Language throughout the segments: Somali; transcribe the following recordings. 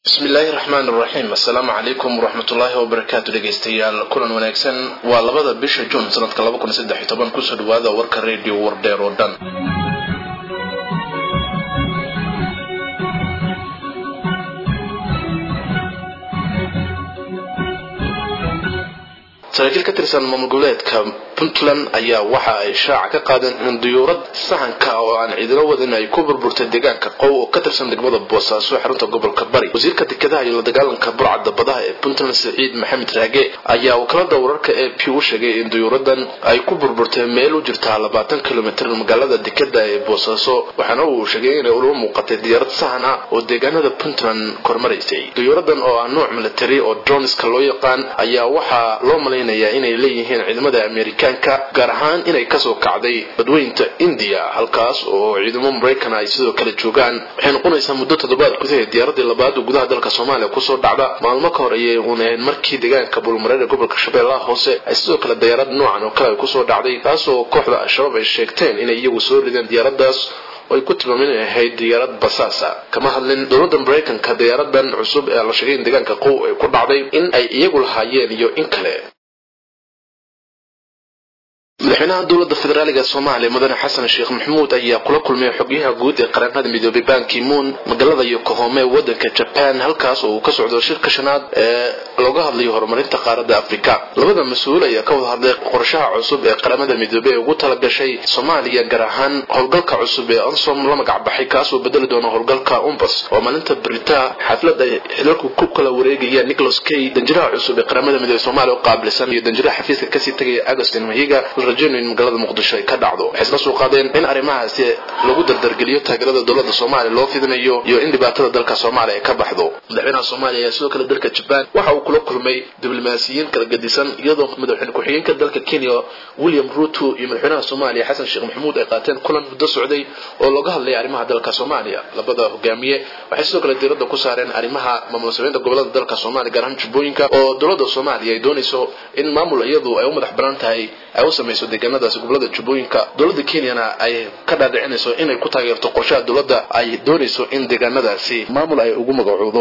bismillaahi raxmaan raxiim assalaamu calaykum waraxmatullaahi wabarakaatu dhegaystayaal kulan wanaagsan waa labada bisha juun sanadka kusoo dhawaada warka redio wardheer oo dhan saraakiil ka tirsan maamul goboleedka puntland ayaa waxa ay shaaca ka qaadeen in diyuurad sahanka oo aan ciidilo wadin ay ku burburtay deegaanka qow oo ka tirsan degmada boosaaso xarunta gobolka bari wasiirka dekedaha iyo la dagaalanka burcadda badaha ee puntland saciid maxamed raage ayaa wakaalada wararka ee p u sheegay in diyuuradan ay ku burburtay meel u jirtaa labaatan kilomitr magaalada dekeda ee boosaaso waxaana uu sheegay inay ula muuqatay diyaarad sahan ah oo deegaanada puntland kormaraysay diyuuradan oo ah nooc military oo dronska loo yaqaan ayaa waxaa loo malaynaya inay leeyihiin ciidamada amerikaanka gaar ahaan inay kasoo kacday badweynta indiya halkaas oo ciidamo maraykan ay sidoo kale joogaan waxay noqonaysaa muddo toddobaad gudaheed diyaaradii labaad oo gudaha dalka soomaaliya kusoo dhacda maalmo ka hor ayay uun ahayd markii deegaanka bulmareer ee gobolka shabeellaha hoose ay sidoo kale diyaarad noocan oo kale ay kusoo dhacday taasoo kooxda al-shabaab ay sheegteen inay iyagu soo rideen diyaaradaas oo ay ku tilmaameen inay ahayd diyaarad basaasa kama hadlin dowladda maraykanka diyaaradan cusub ee la sheegay in deegaanka qow ay ku dhacday in ay iyagu lahaayeen iyo in kale madaxweynaha dowladda federaaliga soomaaliya mudane xasan sheekh maxamuud ayaa kula kulmay xogyaha guud ee qaranada midoobay bankimuun magaalada yokohome ee wadanka jaban halkaas oo uu ka socdo shirka shanaad ee looga hadlayo horumarinta qaaradda afrika labada mas-uul ayaa ka wada hadlay qorshaha cusub ee qaramada midoobey ee ugu talagashay soomaaliya gaar ahaan howlgalka cusub ee ansom la magacbaxay kaasoo bedeli doona howlgalka umbas oo maalinta beritaa xaflad ay xilalku ku kala wareegayaan nicholas kay danjiraha cusub ee qaramada midoobey soomaaliya u qaabilsan iyo danjiraha xafiiska kasii tagaya agustin mahiga in magaalada muqdisho ay ka dhacdo waxay isla soo qaadeen in arrimahaasi lagu dardargeliyo taageerada dowladda soomaaliya loo fidinayo iyo in dhibaatada dalka soomaaliya ay ka baxdo madaxweynaha soomaaliya ayaa sidoo kale dalka jabaan waxa uu kula kulmay diblomaasiyiin kala gedisan iyadoo madaxweyne ku-xigeenka dalka kenya william ruto iyo madaxweynaha soomaaliya xasan sheekh maxamuud ay qaateen kulan muddo socday oo looga hadlaya arrimaha dalka soomaaliya labada hogaamiye waxay sidoo kale diiradda ku saareen arrimaha maamul sameynta gobolada dalka soomaaliya gaar ahaan jubbooyinka oo dowladda soomaaliya ay doonayso in maamul iyadu ay u madax banaan tahay ay u samayso deegaanadaasi gobolada jubbooyinka dowladda kenyana ay ka dhaadhicinayso inay ku taageerto qorshaha dowladda ay doonayso in deegaanadaasi maamul ay ugu magacowdo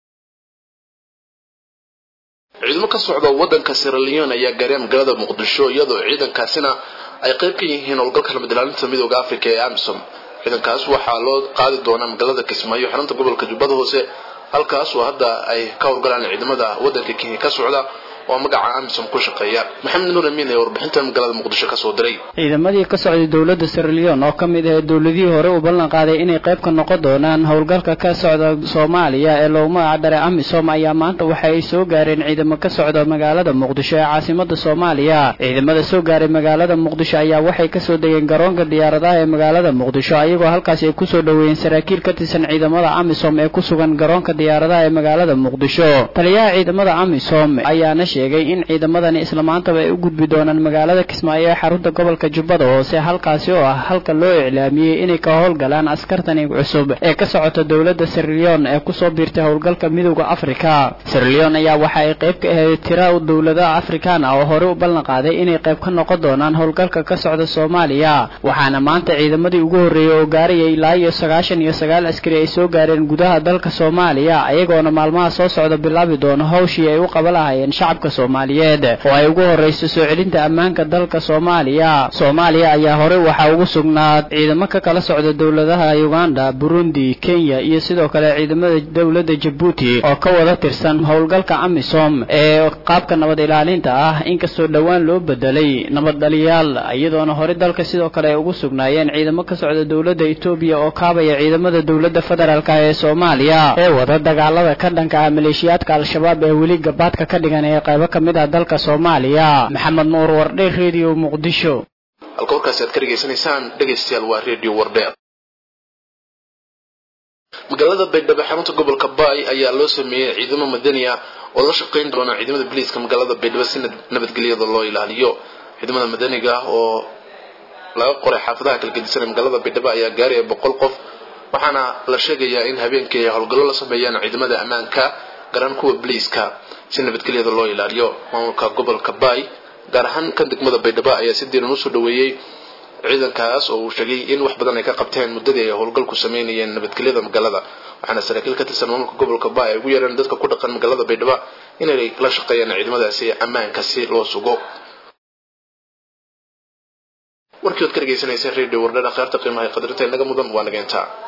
ciidamo ka socda wadanka siraleon ayaa gaareen magaalada muqdisho iyadoo ciidankaasina ay qayb ka yihiin howlgalka nabad ilaalinta midooda africa ee amisom ciidankaas waxaa loo qaadi doonaa magaalada kismaayo xarunta gobolka jubbada hoose halkaas oo hadda ay ka howlgalaan ciidamada wadanka kenya ka socda oo magaca amisom ku shaqeeya maxamed nuur amiin ee warbixinta magaalada muqdisho kasoo diray ciidamadii ka socday dowladda siraleon oo ka mid ahayd dowladihii hore u ballan qaaday inay qayb ka noqon doonaan howlgalka ka socda soomaaliya ee loogu magac daray amisom ayaa maanta waxa ay soo gaareen ciidamo ka socda magaalada muqdisho ee caasimada soomaaliya ciidamada soo gaaray magaalada muqdisho ayaa waxay kasoo degeen garoonka diyaaradaha ee magaalada muqdisho ayagoo halkaasi ay kusoo dhoweeyeen saraakiil ka tirsan ciidamada amisom ee ku sugan garoonka diyaaradaha ee magaalada muqdisho taliyaha ciidamada amisom ayaana sheegay in ciidamadani isla maantaba ay u gudbi doonaan magaalada kismaayo ee xarunta gobolka jubbada hoose halkaasi oo ah halka loo iclaamiyey inay ka howlgalaan askartani cusub ee ka socota dowladda siraleon ee kusoo biirtay howlgalka midowda afrika siraleon ayaa waxa ay qayb ka ahayd tira dowladaha afrikaan ah oo hore u ballan qaaday inay qayb ka noqon doonaan howlgalka ka socda soomaaliya waxaana maanta ciidamadii ugu horreeyey oo gaarayay ilaa iyo sagaashan iyo sagaal askari ay soo gaareen gudaha dalka soomaaliya ayagoona maalmaha soo socda bilaabi doono hawshii ay u qaba lahayeen shacabka soomaaliyeed oo ay ugu horrayso soo celinta ammaanka dalka soomaaliya soomaaliya ayaa horey waxaa ugu sugnaad ciidamo ka kala socda dowladaha uganda burundi kenya iyo sidoo kale ciidamada dowladda jabuuti oo ka wada tirsan howlgalka amisom ee qaabka nabad ilaalinta ah inkastoo dhowaan loo bedelay nabad dhaliyaal iyadoona horey dalka sidoo kale ay ugu sugnaayeen ciidamo ka socda dowladda etoobiya oo kaabaya ciidamada dowladda federaalk ee soomaaliya ee wada dagaalada ka dhanka ah maleeshiyaadka al-shabaab ee weli gabaadka ka dhigan ee qaybo ka mid ah dalka soomaaliya maxamed nuur wardhe redio muqdisho halka warkaasi aad ka dhegaysanaysaan dhegaystayaal waa redio wardheer magaalada baydhabo xarunta gobolka baay ayaa loo sameeyey ciidamo madani ah oo la shaqayn doona ciidamada biliiska magaalada baydhabo si nabadgelyada loo ilaaliyo ciidamada madaniga ah oo laga qoray xaafadaha kala gedisan ee magaalada baydhabo ayaa gaaraya boqol qof waxaana la sheegayaa in habeenkii ay howlgallo la sameeyaan ciidamada ammaanka garan kuwa biliiska si nabadgelyada loo ilaaliyo maamulka gobolka baay gaar ahaan kan degmada baydhabo ayaa si diiran usoo dhaweeyey ciidankaas oo uu sheegay in wax badan ay ka qabteen muddadii ay howlgalku sameynayeen nabadgelyada magaalada waxaana saraakiil ka tirsan maamulka gobolka ba ay ugu yeereen dadka ku dhaqan magaalada baydhabo inay la shaqeeyaan ciidamadaasi ammaanka si loo sugo warkii ood ka dhegaysanayseen radio wardhada kheerta qiimaha qadarinta inaga mudan waa nageyntaa